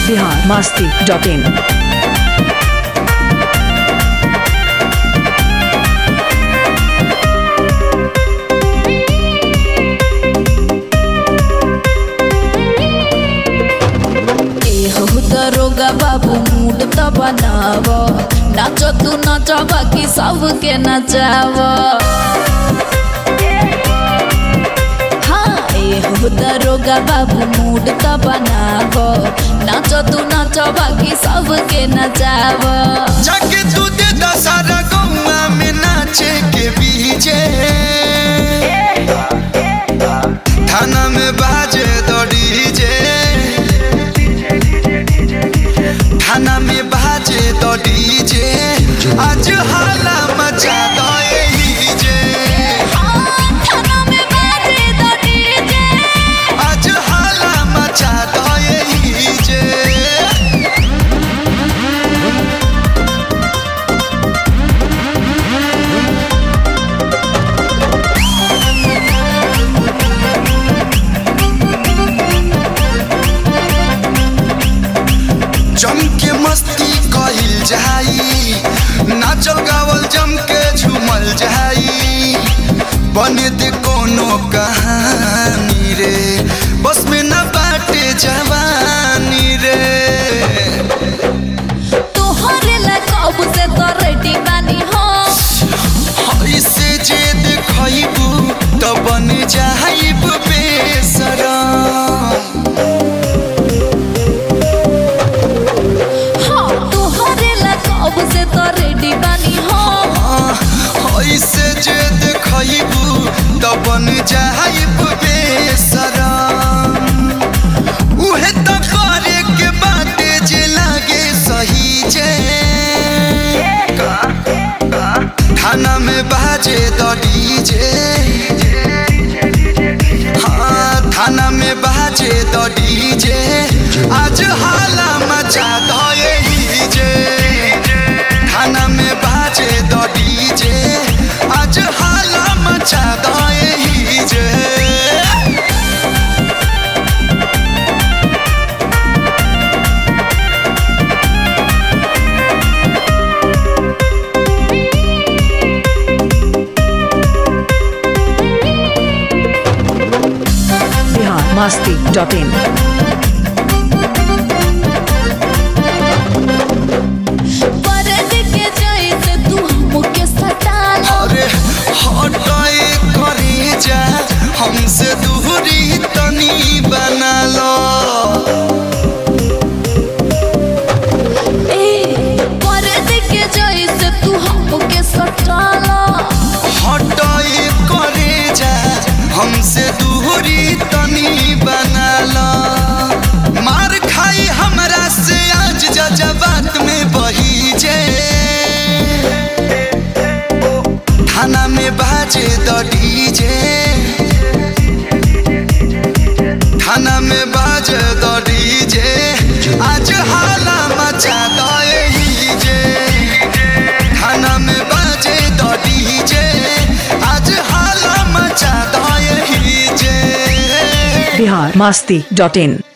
Bihar Masti dot in ए हो दरोगा बाबू मूड त बनाव नाच तू नाच बाकी सबके नचाव हाँ ए हो दरोगा बाबू मूड त बनाव नाच तू नाच बाकी सबके नचाव जाके तू दे दशहरा गौआ में नाचे के बीजे थाना में बाजे दो डीजे थाना में बाजे दो डीजे आज हाला मचा दो यही जे हाँ, थाना में बाजे द डीजे। आज हाला मचा दो यही जे जम के मस्ती कहिल जाई नाचल गावल जम के झूमल जाई बने दे कोनो कहानी रे बस में न बाटे जवानी रे तोहरे ला कब से तो रेडी बानी हम ऐसे जे देखबू त बन जाइब बेसरम हाँ, तोहरे ला कब से तो रेडी बानी हम ऐसे जे देखबू त बन जाइब बेसरम उहे त करे के बाटे जे लागे सही जे थाना में बाजे द डीजे हाँ थाना में बाजे द डीजे आज हाला मचा दो यही जे थाना में बाजे द डीजे आज हाला मचा दो यही जे बिहार मस्ती डॉट इन परद के जैसे तू हमके सताना अरे हटाए करे जा हमसे दूरी तनी बना लो ए परद के जैसे तू हमके सताना हटाए करे जा हमसे दूरी तनी बना लो मार खाई हमरा से आज जज्बात में बही जे थाना में बाजे द डीजे थाना में बाजे द डीजे आज हाला मचा दो यही जे थाना में बाजे द डीजे आज हाला मचा दो यही जे बिहार मस्ती डॉट इन